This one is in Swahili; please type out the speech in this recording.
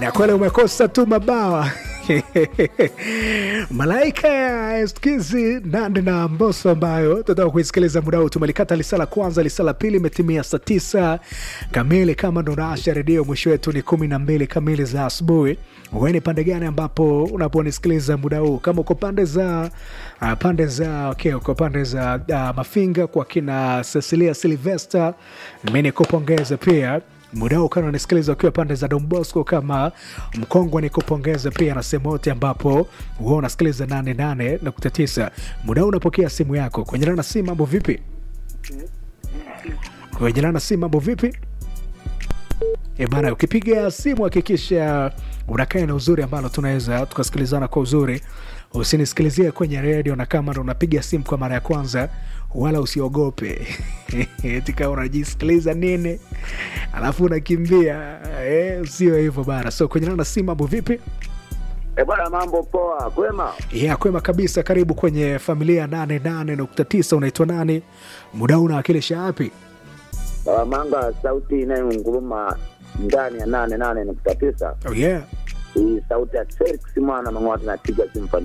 na kweli umekosa tu mabawa malaika ya eskizi nande na mboso ambayo tunataka kuisikiliza muda huu tumelikata lisala kwanza lisala pili imetimia saa tisa kamili kama ndo naasha redio mwisho wetu ni kumi na mbili kamili za asubuhi weni pande gani ambapo unaponisikiliza muda huu kama uko pande za uh, pande za okay, uko pande za uh, mafinga kwa kina cecilia silvester mi nikupongeze pia muda huu kana unisikiliza ukiwa pande za dombosco kama mkongwe ni kupongeza pia na sehemu yote ambapo huwa unasikiliza 88.9 muda huu unapokea simu yako kwenye lana si mambo vipi kwenye lana si mambo vipi E bana, ukipiga simu hakikisha unakaa na uzuri ambalo tunaweza tukasikilizana kwa uzuri. Usinisikilizie kwenye redio, na kama ndo unapiga simu kwa mara ya kwanza, wala usiogope eti kama unajisikiliza nini alafu unakimbia eh, sio hivyo bana. So kwenye nana simu, mambo vipi? E bwana, mambo poa, kwema? Yeah, kwema kabisa. Karibu kwenye familia 88.9. Unaitwa nani? Muda huu unawakilisha wapi? Manga, sauti inayonguruma ndani ya nane nane nukta tisa. Oh, yeah. Hii sauti ya Felix mwana Mang'wata napiga simu